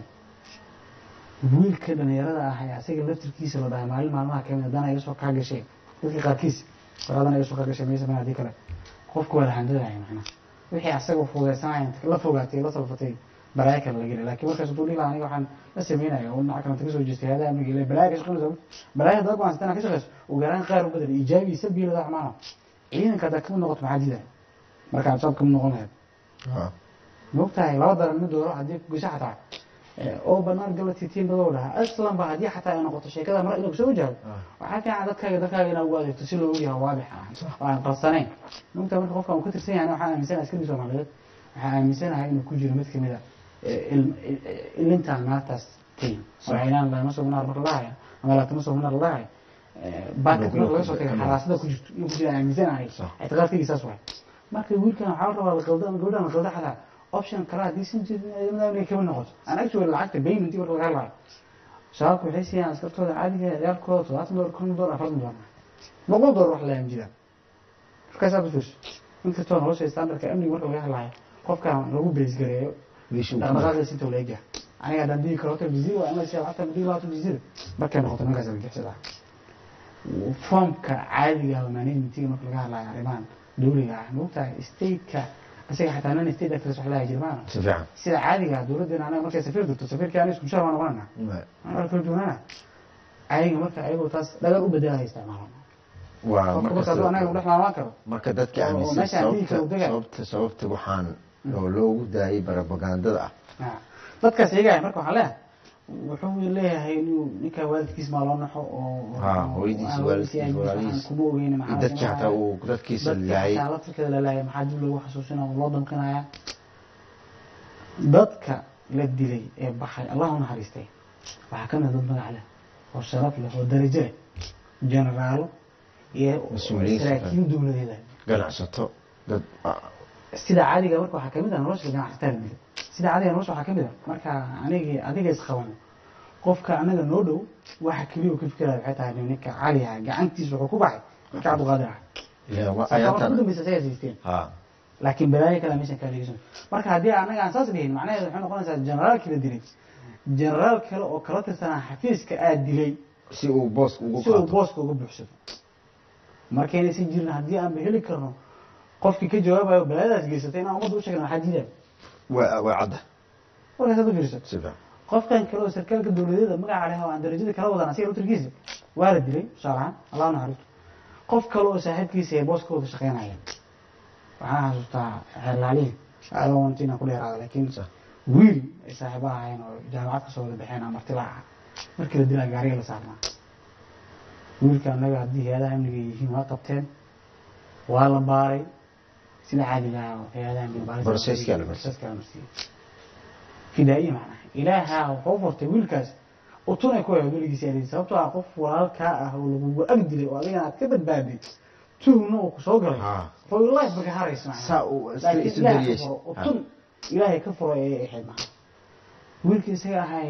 wiilka dhalinyarada ah ee asaga laftirkiisa la dhahay maalin maalmaha kamid haddana iga soo kaa gashay dadka qaarkiis waraadana iga soo kaa gashay maysa mana hadii kale qofka waa la handadaya macnaha wixii asaga fudaysanaya inta la fogaatay la salfatay balaaya kale la geli laakiin markaas hadduu dhihi lahaa aniga waxaan la sameynaya oo dhinaca kalenta kasoo jeestay hayadaha amniga ile balaaya ka shaqeynaysa balaaya haddaa go-aansata inaad ka shaqeyso ugu yaraan qaar u bedel ijaabi iyo salbiya ladaa xumaana ciidanka haddaad kamid noqoto maxaa diidaya marka aad saad kamid noqon lahayd Ah, maogtahay laba daran mid dooro haddii ku gasho xataa oo banaan galati tiin badow dhaha aslan ba haddii xataa ay noqoto sheekada mara inuu kusoo wajahdo waxaa fiican dadkaaga dadkaaga inaad ugu adeegto si loo ogyahay waadix ah oo aan qarsanayn mugta marka qofka uu ka tirsan yahay waxaan aaminsanahay askari soomaaliyeed waxaan aaminsanahay inuu ku jiro mid kamid a ilintaan naartaas tayin waxaynaan lama soo naar marka lahaya ama laatama soo naar lahaya baakad marka laga soo tagay xaraasada ku jirto inuu ku jiro aaminsanahay ictiqaadkaygi saas waay marka wiilkan waxaa la rabaa laqalda gabadhan la qalda xataa option kale haddii si inay kama noqoto aan actually lacagta payment marka laga hadlayo shabaabka waxay siiyaan askartooda caadiga ciyaalkooda todobaatan dolar konton dolar afartan dolar boqol dolar wax la aamjidaan markaasaa basuus inkastoo nolosha standardka amniga marka laga hadlayo qofkan lagu beesgareeyo dhaqdhaqaaqdiisa inta la egyahay aniga haddaan digi karo hotel jazira waa inay lacagta digi labaatan jazira markay noqoto markaas argixisada foomka caadiga managementiga marka laga hadlayo arrimahan dowliga ah maogtahay stateka isaga xataa nan state actors wax laha jirmaana si fiican sida caadiga dowladdeena anaga markay safiir dirto safiirkii aniga isku mushaar baa noqonana anaa kala duwanana ayaga marka ayagoo taas dhagar u bedelaya isticmaalaan waa qofka marka hadduu anaga udhex maalaan karo marka dadka oo aaminsan meesha haddii sababta kala dega- sababta sababta waxaan oo loogu daayay barabagandada ah Ah. dadkaas eegaya marka waxaan leeyahay wuxuu leeyahay inuu ninka waalidkiis maa loo naxo oo Ha, hooyadiis, aan waalidkiis, aabihiis walaalihiis. waxaan kuma ogeyn iyo maxaa dadkii xataa sameynaya. uu dadkiisa dadka laayay xataa laftirkeeda la laayay maxaa dib loogu xasuusina oo loo danqinaya dadka la dilay ee baxay allah u naxariistay waxaa ka mid a dad magac leh oo sharaf leh oo darajo leh generaalo iyo Mas-uuliyiin saraakiil dowladeeda ganacsato dad ah, sida caadiga marka waxaa kamid ah nolosha ganacsatada la dilay sida caadiga nolosha waxaa kamid ah marka anigi adiga isqaban qofka anaga noo dhow waxa keliya uu ka fikiraya waxay tahay ninka cali ah gacantiisa wuxuu ku baxay ninka cabdiqaadir ah ilaa waa safarka ayaatan ugu dambeysa isagaa siisteen ha laakiin balaayo kale meeshan kaa dhegeysan marka haddii anaga aan saas dhihin macnaheedu waxay noqonaysaa generaalkii la dilay generaal kale oo kala tirsanaa xafiiska aad dilay si uu booska ugu si uu qaato booska uga buuxsado markaynaysan jirin haddii aanba heli karno qofkii ka jawaabayo balaayadaas geysatay inaan ummadda u sheegna waxaa diidaya waa waa cadda markaas aad u fiirsato si fiican qofkan kale oo sarkaalka dowladeeda magaca leh oo aan darajada kala wadan asiga laftirkiisa waa la dilay tusaale ahaan allah naxariisto qof kale oo saaxiibkiisa ay booskooda shaqeynayeen waxaan xasuustaa xeerlaalihi alawant inaan ku dheeraada laakiin Sax. wiil ay saaxiiba ahaayeen oo jaamacad kasoo wada baxeen ama martila ah markii la dilaa gaariga la saarnaa wiilka annaga haddii hay-adaha amniga yihiin waa qabteen waa la baaray sida caadiga ah oo hay-adaha amniga baaris- Processka la marsiiyey. processka la marsiiyey fidaa'iye macnaha ilaaha wuxuu u furtay wiilkaas utunay ku ahayd weligiisa adeeg sababtoo ah qof walaalkaa ah oo lagugu ag dilay oo adigana aad ka badbaaday tuhna uu kusoo galay Ha. for your life baka haraysa macnaha saa uu iska laakiin isu ilaahay ka daryeeshay furo utun ilaahay ka furo ayay ahayd macnaha wiilkii isaga ahay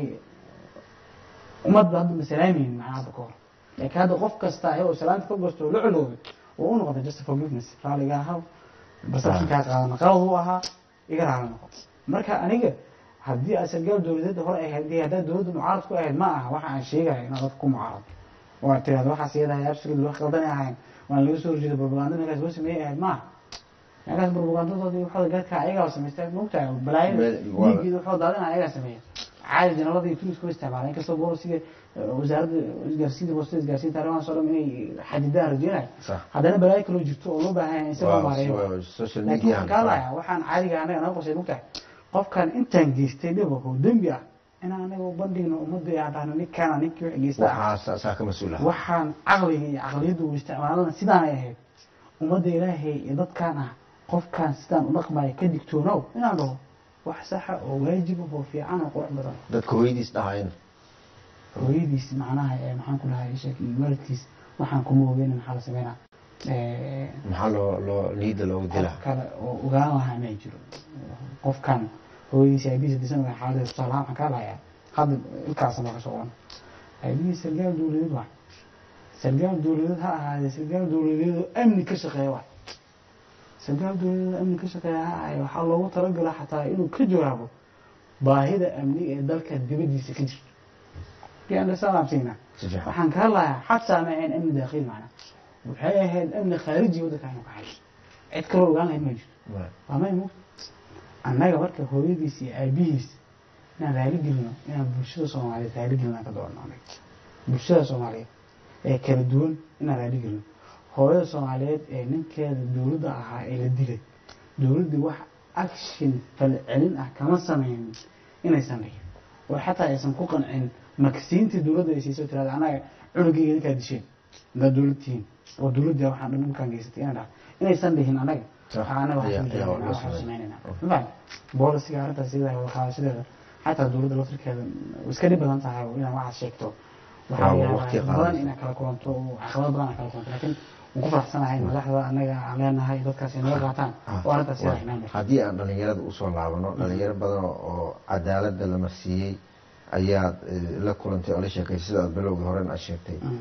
ummadba hadda ma salaamaynin macnaha hadda ka hor laakiin hadda qof kasta ayagoo salaanta ka gosto oo la coloobay oo u noqotay just forgiveness raaliga ahaa perceptionkaa qaadana qalad u ahaa iga raali noqo marka aniga haddii aad sargaal dowladeedda hore ay haddii haddaad dowladda mucaarad ku ahayd ma aha waxa aan sheegayo inaad dadka ku mucaarad oo aad tirahdo waxaas iyadahay absolutely wax qaldanay ahayn waan laga soo horjeeda propaganda meelkaas loo sameeyey ahayd ma aha meelkaas propagandadoodii waxooda gaadka ayagaa samaystay moogtahay balaayada Meel- waa- dhiiggeeda waxoo daadina ayagaa sameeya caadi janalada iyo tunis kuma isticmaala inkastoo boolisiga wasaaradda isgaarsiinta boostada isgaarsiinta arrimahaas oo dhan inay xadidaan rajeynayo sax haddana balaayo kaloo jirto oo loo baahan yahay in si loo waa maareeyo waa social laakiin media waxaan kaa lahayaa waxaan caadiga anaga naga qosay mugtahay qofkan intaan geystay dhibako dembi ah inaan anaga u bandhigno ummadda aan dhahno ninkaana ninkii wax geysta ah waxaa saa ka mas-uul ah waxaan caqliga iyo caqliyadda uu isticmaalana sidaanay ahayd ummadda ilaahay iyo dadkaan ah qofkaan sidaan u dhaqmaya ka digtoonow inaan dhaho wax saxa oo waajib ah oo fiican oo qurux badan dadka hooyadiis dhahayn hooyadiis macnaha ee maxaan ku dhahay sheek waalidkiis waxaan kuma ogeyn maxaa la sameynaa Eh, maxaa loo loo liida loogu dilaa qof kale oo ogaan lahaa ma jiro qofkan hooyadiisa aabihiisa disan waa xaaladda tusaale ahaan waxaan kaa lahayaa hadda ilkaasa marka soo wan aabihiis sargaal dowladeed waa sargaal dowladeed ha ahaadee sargaal dowladeed oo amni ka shaqeeya waa sargaal dowladeed oo amni ka shaqeeya ha ahaadee waxaa loogu talagala xataa inuu ka jawaabo baahida amni ee dalka dibadiisa ka jirto biandasalaamsiina si fiican waxaan kaa lahaa xataa ma ahayn amni daakhili macna waxay ahayd amni khaariji waddanka aynu ka hayso cid kaloo ogaan lahayd ma jirto waa may mugta annaga marka hooyadiis iyo aabihiis inaan raali gelino inaan bulshada soomaaliyeed raali gelino aan ka doonno anaga bulshada soomaaliyeed ee kala duwan inaan raali gelino hooyada soomaaliyeed ee ninkeeda dowladda ahaa ee la dilay dowladdii wax action falcelin ah kama sameynin inaysan dhigin oo xataa aysan ku qancin maksiintii dowladda ay siisay oo tirahda anaga cunugayga idinkaa disheen haddaad dowlad tihiin oo dowladda waxaan dhan dhulkaan geysatay inay dhaha inaysan dhihin anaga Sax. waxaa anaga Ayaa- waxaan ayaa joognaa, loo waxaan sameeyay. samaynayna mafaham boolisiga arrintaas sida qaadashadeeda xataa dowladda laftirkeeda way iska dhib badan tahay inaad waxaad sheegto waxaa Waa yaabaa waqti badan qaadaysa. inaad kala kulanto oo caqabad badan aad kala kulanto laakiin waan ku faraxsanahay madaxda anaga aan leenahay dadkaas ay naga qaataan oo arrintaas sida imaan jirta haddii aan dhalinyarada usoo laabano dhalinyaro badan oo- oo cadaalada la marsiiyey ayaad eh, la kulantay oo la sheekay sida aad bilowgii horena aad sheegtay Mm.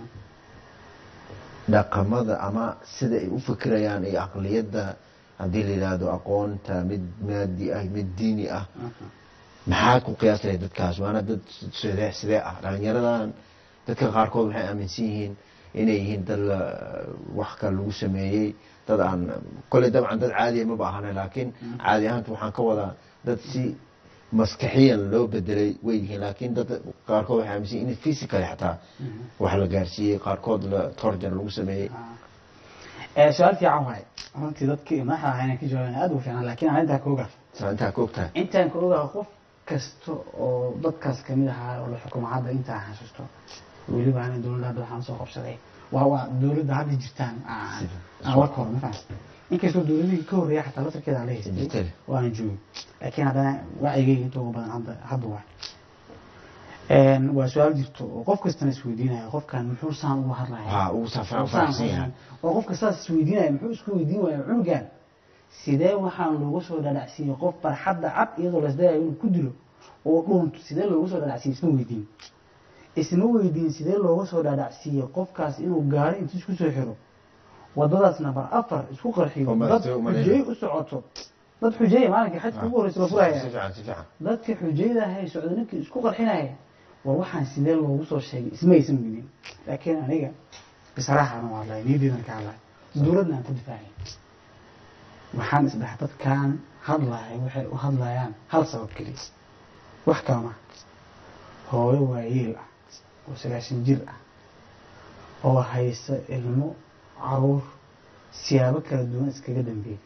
dhaqamada ama sida ay u fikirayaan iyo aqliyadda haddii la yidhaahdo aqoonta mid maadi ah mid diini ah Mhm. maxaad ku qiyaasaya dadkaas waana dad sidee sidee ah dhalinyaradan dadka qaarkood waxay aaminsan yihiin inay yihiin dad la wax kale lagu sameeyey dad aan kolley dabcan dad caadiya maba ahane laakiin caadi ahaanta waxaan ka wadaa dad si maskaxiyan loo bedelay way yihiin laakiin dad qaarkood waxay aaminsan yihiin in physically xataa wax la gaarsiiyey qaarkood la torjan lagu sameeyey Eh, su-aal fiican waaye runtii dadkii madaxda ahaa inaan ka jawaabana aad ugu fiican laakiin aan intaa ka ogaa saa intaa ka ogtahay intaan ka ogaa qof kasta oo dadkaas kamid ahaa oo la xukumo hadda intaa xasuusto weliba ana dowladda hadda waxaan soo qabsaday waa waa dowladda hadda jirtaan aan aan warka hore mafaham inkastoo dowladihii ka horreeya xataa laftarkeeda aan la haystay Jirtay. waana joogin laakiin haddana wacigeyga inta ugu badan hadda hadda waa Een, waa su-aal jirto oo qof kastana isweydiinaya qofkan muxuu saan uga hadlaya waxaa ugu safraan faraxsan yahay oo qofka saas isweydiinaya muxuu isku weydiin waaya cunugan sidee waxaan loogu soo dhadhacsiiyey qof barxadda cad iyadoo lasdayayo inuu ku dilo oo dhuunto sidee loogu soo dhadhacsiiyey isma weydiin isma weydiin sidee looga soo dhadhacsiiyey qofkaas inuu gaari intuu isku soo xiro wadadaas nabar afar isku qarxiyo Oo dad maaragtay u maleeyo. xujeey u socoto dad xujeeya maalinkii xajka ugu horreysa la furaya si fiican si fiican dadka xujayda ahay socda ninkii isku qarxinaya war waxaan sidee loogu soo sheegay ismaysan weydiin laakiin aniga bisraaxana waa hadlaya niyadeydan ka hadlaya dowladna aan ku difaacay waxaan isdhahay dadkan hadlaya waxay u hadlayaan hal sabab keliya wax kala maha hooyo waayeel ah oo sagaashan jir ah oo haysa ilmo caruur siyaabo kala duwan iskaga dambeeyay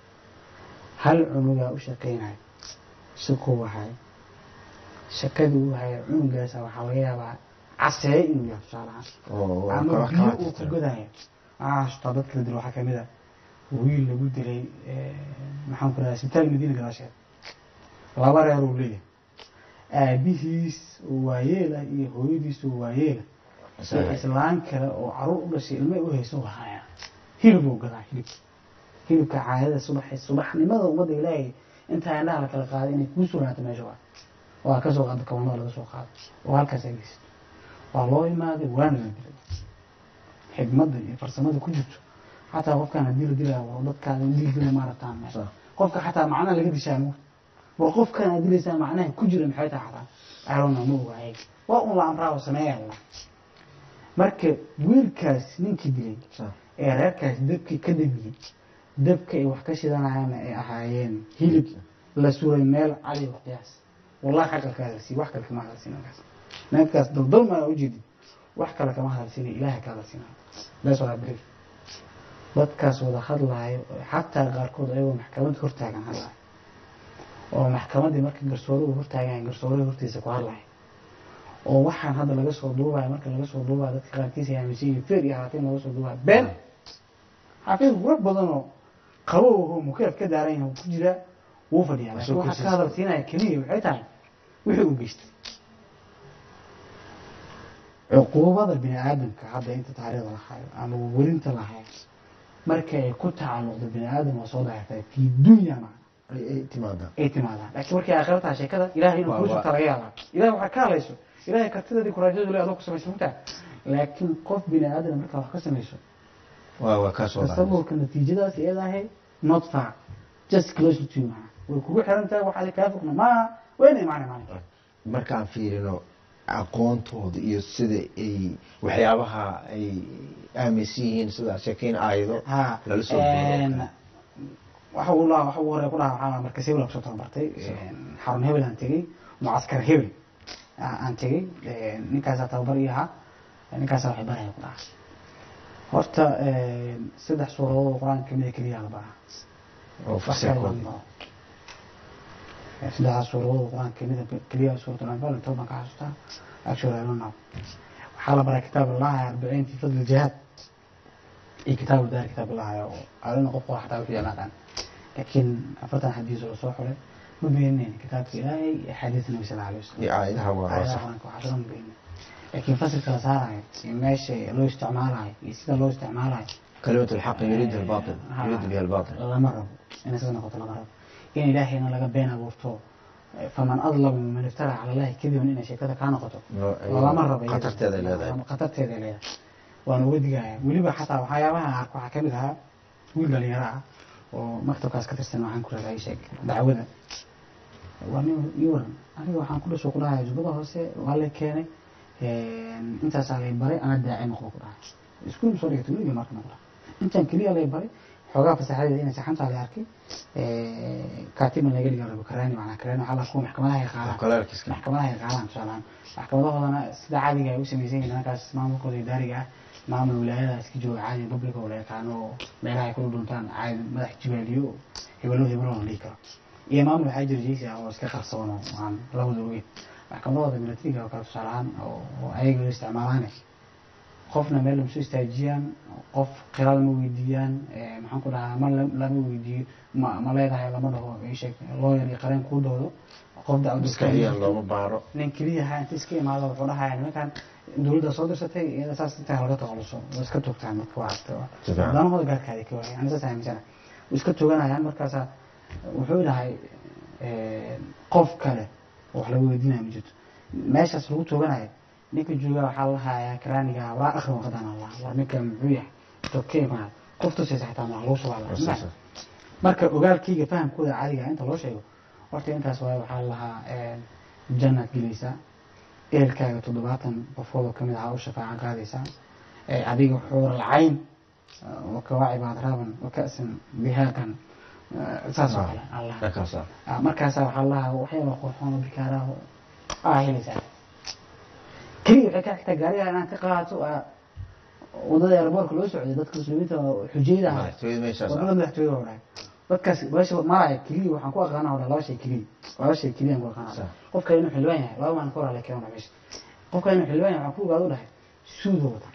hal cunugaa u shaqaynaya shaquu wahay shakadii uu haya cunugaasa waxaa laga yaabaa caseeye inuu yahay tusaalahaan oo waa ama kala- biyo kala uu ku tirtiran. gadaya waxaa xasuustaa dad kala dilo waxaa kamid ah wiil lagu dilay maxaan ku dhahay isbitaal madiina gadaasheed laba reer uu leeyahay aabihiis oo waayeela iyo hooyadiis oo waayeela iyo Isaga- islaan kale oo caruur u dhashay ilmo u hayso haya hilib uu gadaa hilib hilibka caadada subax subaxnimada ummadda ilaahay intaa indhaha la kala qaaday inay kuu sugnaata meesha waa waa ka soo qaada kabanada laga soo qaado oo halkaas ay geysato waa loo imaaday waana la dilay xigmadda iyo farsamada ku jirto xataa qofkaan haddii la dilaa war dadkaan dil dila maarataan meesha Sax. qofka xataa macnaha laga dishaa mu war qofkaan aad dilaysaa macnaha ku jira maxay tahay xataa arona ma ogahay waa un la amraa oo sameeya la marka wiilkaas ninkii dilay Sax. ee reerkaas dabkii ka damiyey dabka ay wax ka shidanayaan ay ahaayeen hilib la suray meel cali oo qiyaas wallahi xaqa ka hadalsiiy wax kale kama hadalsiin ninkaas ninkaas daldalmaya ujeedid wax kale kama hadalsiinay ilaahay ka hadalsiinaya that's what I believe dadkaas wada hadlaayo xataa qaarkood ayagoo maxkamadda hortaagan hadlaayo oo maxkamaddii marka garsooruhu hortaagan garsooruhu hortiisa ku hadlaayo oo waxaan hadda laga soo duubayo marka laga soo duubayo dadka qaarkiisa ay aaminsan yihiin feer iyo xaafiin laga soo duubayo been xaafiin war badan oo qabow oo mukeef ka daaran yahay ku jira wuu fadhiyaa laakiin Asoo waxaa ka kursiis- hadal siinaya keliya waxay tahay wixii uu geystay cuquubada bini aadamka hadda inta taariikhda la hayo ama welinta la hayo marka ay ku tacalluqdo bini aadam waa soo daahirtay fi dunya macna ay ay timaadaan ay timaadaan laakiin markay aakhira tahay sheekada ilahay inuu Waa- kuu waa- shubta laga yaabaa ilahay waxaa ka hadlayso ilahay kartideedii kuraajadu le adoo ku samaysa mugtaa laakiin qof bini aadam markaa wax ka samayso waa waa kaa soo daahaysa. tasawurka natiijadaas iyadahay not far just close to you maaha way kugu xiran tahay waxaad kaa fogna maaha wayna imaanay maalinka markaan fiirino aqoontooda iyo sida ay waxyaabaha ay aaminsan yihiin sida sheekeyn aayado ha lala soo een, duubo. waxa uu la waxa uu hore ku dhaha waxaa markas hebel aan kusoo tababartay een, xarun hebel aan tegey mucaskar hebel aa- aan tegey een, ninkaasaa tababar ii ahaa ninkaasaa waxay baraya ku dhaha horta een, saddex suuradood oo qur-aanka kamida keliya la baraa oo wax fasirkooda kale lama baro saddexdaas suuradooda qur-aanka kamida keliya suuratul anfaal intood baan ka xasuustaa actually I don't know waxaa la baray kitaab allahi arbiciin fi fadli jihaad iyo kitaab daar kitaab allahi oo alina qof qora xataa wixii yaqaan laakiin afartan xadiis oo soo xulay ma beenin kitaabka ilaahay iyo xadiis nabi sal alay wasalam iyo aayadaha waa aayadaha sax qur-aanka waxaa soo ma beenin laakiin fasilka la saarayo iyo meesha loo isticmaalayo iyo sida loo isticmaalayo kalimatu lxaqi yuriidu albaatil Ha. yuriidu biha albaatil lama rabo inay sida noqoto lama rabo in ilaahayna laga been abuurto faman adlamu man iftara cala allahi kadiban inay sheekada kaa noqoto lama rabo iyada. khatarteeday leedahay khatarteeda leedahay waan uga digaya weliba xataa waxyaabaha arko waxaa kamid ahaa wiil dhalinyaro ah oo maktabkaas ka tirsan waxaan ku raray sheeg dacwada waa nin ii waran aniga waxaan ku dhasho ku dhahay jubbada hoose waa la keenay intaasaa lay baray ana daaci noqdo ku dhahay iskuul soo dhigata weligii marka noqda intaan keliya lay baray xoogaa fasaxadeeda inay saxantaa la arkay kaatiban laga dhiga rabo karaani macnaa karaani waxaa la kuwa maxkamadaha ay qaadaan kaleerkiska maxkamadaha ay qaadaan tusaalahaan maxkamadahoodana sida caadiga ay u samaysan yihiin markaas maamulkooda idaariga ah maamul wilaayada iska jooga caadi publica oo la yaqaano oo meelaha ay kula dhuntaan caadi madax jibaaliyo oo hebelo hebelo la dhihi karo iyo maamul waxaa jira jeysi ah oo iska qarsoon oo aan labada ogeyn maxkamadahooda militariga oo kale tusaalahaan oo oo ayaga loo isticmaalaane qofna meel lama soo istaajiyaan qof khilaal ma weydiiyaan eh, maxaan ku dhahaa ma la- lama weydiiyo ma ma leedahay lama dhaho ii sheeg lawyer iyo qareen kuu doodo qof dacwad maskaxiyan looma baaro nin keliya ha inta iska imaado wuxuu dhahaya nimankan dowladda soo dirsatay iyada saas intaa laga takhaluso way iska toogtaan marka waa Si fiican. danahooda gaarkaadi ka waaya ani saas aaminsana way iska tooganayaan markaasa wuxuu dhahay eh, qof kale oo wax laga weydiinaya ma jirto meeshaas lagu tooganayo ninka jooga waxaa la hayaa karaaniga waa akhri waqadan allah war ninka muxuu yahay tokey maa qof tusaysa xitaa maa lagu Sax, subaa sax. marka ogaalkayga fahamkooda caadiga ah inta loo sheego horta intaas waaye waxaa lahaa jannaad gelaysaa ehelkaaga toddobaatan qofoodoo kamid aha u shafaaca qaadaysaa ee adiga xuur alcayn wakawaaci baad raaban wakasan bihaaqan eh, saas oo kale allah dhakaasa Ah, markaasaa waxaa lahaa waxyaaba qurxoon oo bikaaraha aa helaysaa keliya waxay ka xigtaa gaariga inaad ka qaadato aa wadada airboortka loo socday dadka muslimiinta oo xujayda ahaa madaxtooyada meeshaas wadada madaxtooyada oo dhahay dadkaas meesha maraya keliya waxaan ku aqaana oo dhahay laba shay keliya laba shay keliya aan ku aqaana Sax. qofka inuu xildhibaan yahay laba maalin ka hor la keeno meesha qofka inuu xildhibaan yahay waxaan ku ogaado dhahay suudo wata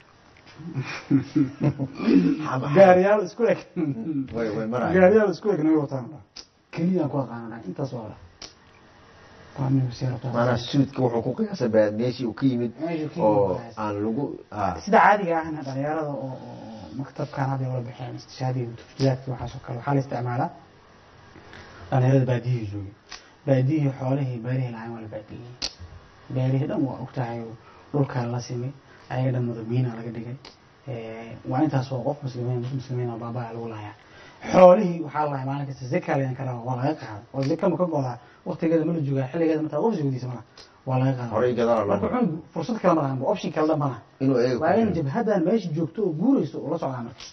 gaariyaal isku eg way way maraya gaariyaal isku eg naga wataan dhahay keliya aan ku aqaana dhahay intaas waa dhahay waa nin wasiir rabtaa maanaa suudka wuxuu ku qiyaasay baa meeshii uu ka yimid Meeshuu ka yimid oo baa qiyaasay. aan lagu ha sida caadiga ahna dhalinyarada oo oo maktabkan hadda wala bixeen istishaadiga tuftiyaadki waxaas oo kale waxaa la isticmaalaa dhalinyarada baadiyihii joogay baadiyihii xoolihii beerihii lahayn waa la baadiyey beerihii dhan waa ogtahay oo dhulkaa la simay ayaga dhan madabiina laga dhigay Eh, waa intaas oo qof muslimiin muslimiin oo baabaa lagu lahayaa xoolihii waxaa lahay maalin kasta zeka laydan ka rabaa waa laga qaada oo zeka ma ka godaa waqtigeeda ma la joogaa xilligeeda mataa qof sugdiisa malaha waa laga qaada horey gadaala marka loo cunug fursad kale ma lahan option kale dhan ma laha inuu eego waa in jabhadan meesha joogto oo guurayso oo la socdaa marka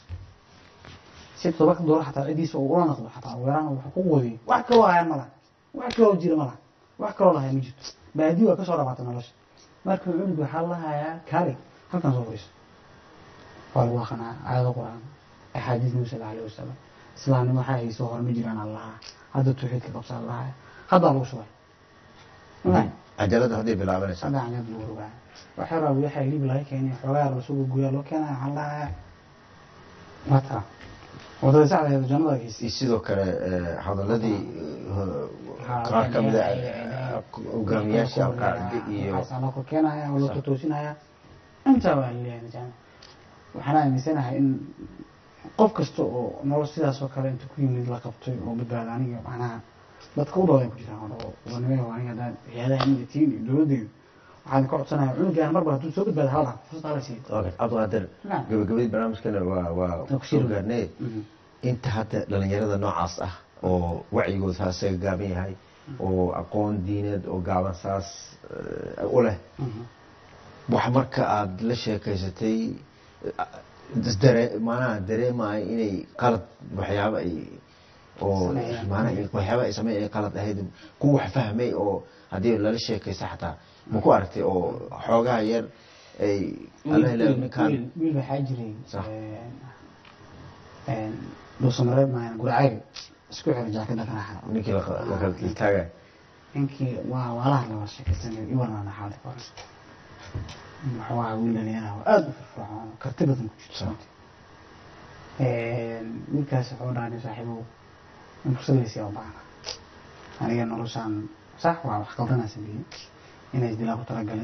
si todoba dooro xataa cidiisa oo ula noqdo xataa weeraan wuxuu ku wadiyo wax kaloo hayan ma laha wax kaloo jira ma laha wax kaloo lahayan ma jirto baadi waa kasoo dhamaatay nolosha marka cunug waxaa la hayaa kaalig halkan soo fadhiiso waa lagu aqanaa aayado qur-aan axaadiis nabi sal alayhi wasalam islaamnimo waxaa hayso hore ma jiraan allaha hadda tawxiidka qabsa allaha haddaa lagu shubay cajalada hadday bilaabanaysa saddex canyad lagu rogaa waxaa rabaa waxaa hilib laga keenay xoogaa rasuulka guyaa loo keenaya waxaa lahaa mata wadada sacdeeda jannada geysi iyo sidoo kale eh, hadaladii eh, qaar ka mid a eh, hogaamiyaasha alqaacide iyo waxaasaa loo keenaya oo loo toosinaya intaa waa laleeyahay nijaam waxaan aaminsanahay in qof kasta oo nolol sidaas oo kale inta ku yimid la qabtay oo badbaada aniga macnaha dadka u dhaway ku jiraan oo wanimay aniga haddaan hay-adaha imida tiin iyo dowladdeedu waxaan ka codsanaya cunugaan marba hadduu soo badbaada hal dhaaf fursad hala siiyo Okay, cabdiqaadir Naam. gabagabadii barnaamijkana waa waa ku soo shirin. gaarnay Mhm. inta hadda dhalinyarada noocaas ah oo wacyigooda saasaga gaaban yahay oo aqoon diineed oo gaaban saas eh, u leh Mhm. wax marka aada la sheekaysatay isdare maanaha dareemaya inay qalad waxyaaba ay oo Sameeyaan. maanaha waxyaaba ay sameyn ay qalad ahayd kuwa wax fahmay oo haddii lala sheekaysa xataa ma ku aragtay oo xoogaha yar ay alla ilaahu ninkaan wiil wiil waxaa jiray Sax. dhuusamareeb maayan guracayga isku xiran jaakada kanaxa ninkii la la kala taagay ninkii waa waalaha la wada sheekaysanay iwarnana xaalada ka hore wuxuu ahaa wiil dhalinyaraha oo aada u firfircoon oo karti badan ku jirto wiilkaas wuxuu dhahay saaxiibow in fursadaysi u baahna aniga noloshaan sax waa wax qaldanaa sameeyey inay isdilaa ku talagalay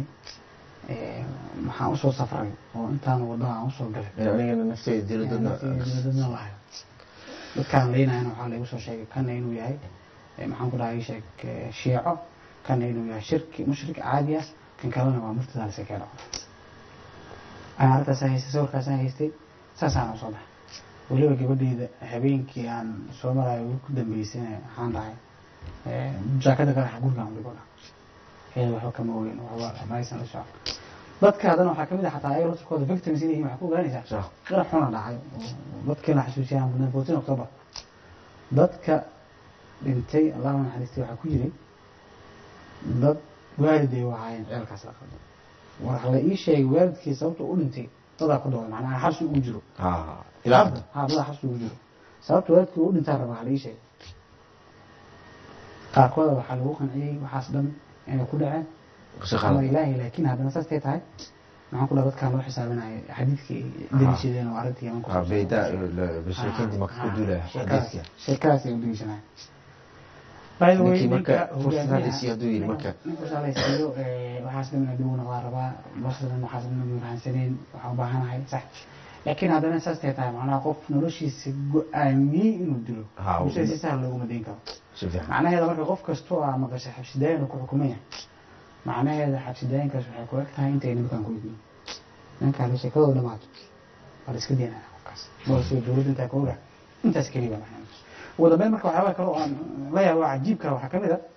maxaan usoo safray oo intaan waddo aan usoo galay anigana nafteyda diladadna dadna lahay dadkaan leynayana waxaa laigu soo sheegay kana inuu yahay maxaan ku dhahay sheeg shiico kana inuu yahay shirki mushrik caadi ah kan kalena waa murtadaa lasa kee dhaco ana arrintaasaan haystay sawirkaasaan haystay saasaan usoo baxay weliba gabadheyda habeenkii aan soo marayo weli ku dambeysayna waxaan dhahay jaakada qaraxa gurigaan dhigo dha heeda waxba kama ogeyn waxba maysan la socon dadka haddana waxaa kamid ah xataa ayaga laftirkooda victims inay yihiin waxaa ku ogaanaysaa qarax xuna dhacay oo dadkii la xasuusiyaan mudnaan fourteen october dadka dhintay allahu naxariistay waxaa ku jiray dad waaliday u ahaayeen ceelkaas la qalday war la ii sheegay waalidkii sababta u dhintay dadaa ku dooda macnaha xabsi ugu jiro ha ilaa hadda ha dadaa xabsi ugu jiro sababta waalidkii u dhintaa rabaa la ii sheegay qaarkooda waxaa lagu qanciyey waxaas dhan inay ku dhaceen qisho ama qalad ilaahay laakiin haddana saastay tahay maxaan ku dhaha dadkaan loo xisaabinaya xadiidkii deliishadeen oo arrintii yaman ku waa bayda bashirkiintii maka ku duulaya xadiidka sheekadaas ay u deliishanaya by the way ninkii marka ninka fursad hogaamiyaha- hadisi hadduu yidhi marka ninka shaalaysiiyo waxaas dhan adiguna waa rabaa basdan waxaas dhan ma fahansaneen waxaan u baahanahay sax laakiin haddana saastay tahay macnaha qof noloshiisa go-aamiyey inuu dilo Ha, bulshada si sahal looguma dayn karo si fiican macnaheeda marka qof kastoo aa maqashay xabsidaayan uu ku xukumaya macnaheeda xabsidaayankaas waxay ku eg tahay intay nimankan ku idmin ninkaan sheekadooda dhamaato waa la iska deynaya qofkaas balse dowladda intaa ka oga intaas keliya baa macnaheeda ugu dambeyn marka waxyaabaa kale oo aan la yaabo waa cajiibka waxaa ka mid a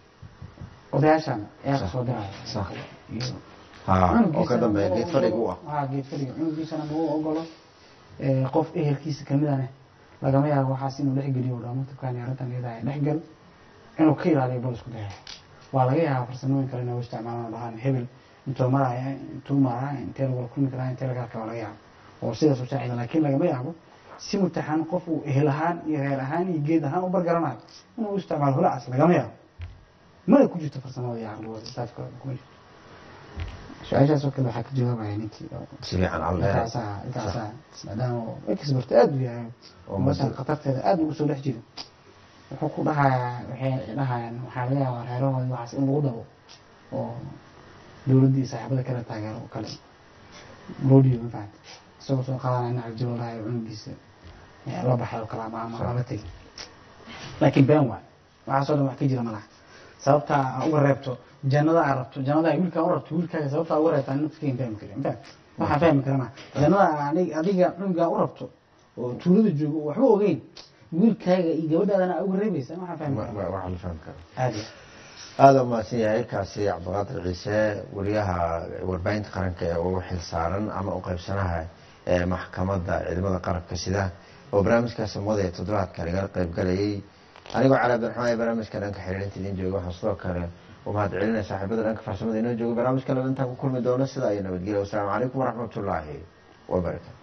odayaashan ayaa kasoo diraya Sax. iyo ha oo ka cunugiisana dambeeya ma geed fadhiga u ogolo- ah haa, geed fadhiga cunugiisana ma u ogolo ee, qof ehelkiisa kamidane lagama yaabo waxaas inuu dhexgeliyo oo dhaamo tubkaan iyo arrintan iyada dhexgal inuu ka ilaaliyo bal isku daya waa laga yaabaa farsamooyin kale inuu isticmaalaan dhahaan hebel intuu maraya intuu maraa intee lagula kulmi karaa intee laga arka waa laga yaabo oo sidaas u saacida laakiin lagama yaabo si mutaxan qof uu ehel ahaan iyo reer ahaan iyo geed ahaan u bargaranayo inuu u isticmaalo holacaas lagama yaabo mana ku jirto farsamada iyo caqligooda staafkooda kuma jirto su-aashaas oo kale waxaa ka jawaabaya ninkii oo si fiican alla intaasaa intaasaa maadaama uu expert aada u yahay oo meeshan masi- khatarteeda aada ugu soo dhex jiro wuxuu ku dhahayaa waxay dhahayaan waxaa laga yaabaa reerahoodii waxaas in lagu dabo oo dowladdii saaxiibada kale taageero oo kale loo dhiibo ma fahamta isagoo soo qaadanaya dhinaca jiro dhahayo cunugiisa eh, la baxay oo kale ama ama lala tegi laakiin been waay waxaasoo dhan wax ka jira ma laha sababta aa uga reebto jannada aa rabto jannada aa wiilkaa u rabto wiilkaaga sababta aa uga reebto ani naftiga fahmi karin ma fahamta waxaan fahmi karana jannada aa anig- adiga cunugaa u rabto oo tuulada joogo oo waxba ogeyn wiilkaaga iyo gabadhaadana aa uga reebaysa waxaan fahmi wa- karaa wa- waxaa la fahmi karaa caadi aada u mahadsan yahay kaasi cabdiqaadir ciise wariyaha warbaahinta qaranka ee ugu xil saaran ama u qaybsanaha ee maxkamadda ciidamada qarabka sida oo barnaamijka samada ee toddobaadka lagala qayb galayay anigoo cali abdiraxmaan ee barnaamijka dhanka xiriirinta idiin jooga waxaan sidoo kale u mahad celinaya saaxiibada dhanka farsamada inoo jooga barnaamijka intaan ku kulmi doono sida iyo nabadgelya wasalaamu calaykum waraxmatullaahi wabarakatu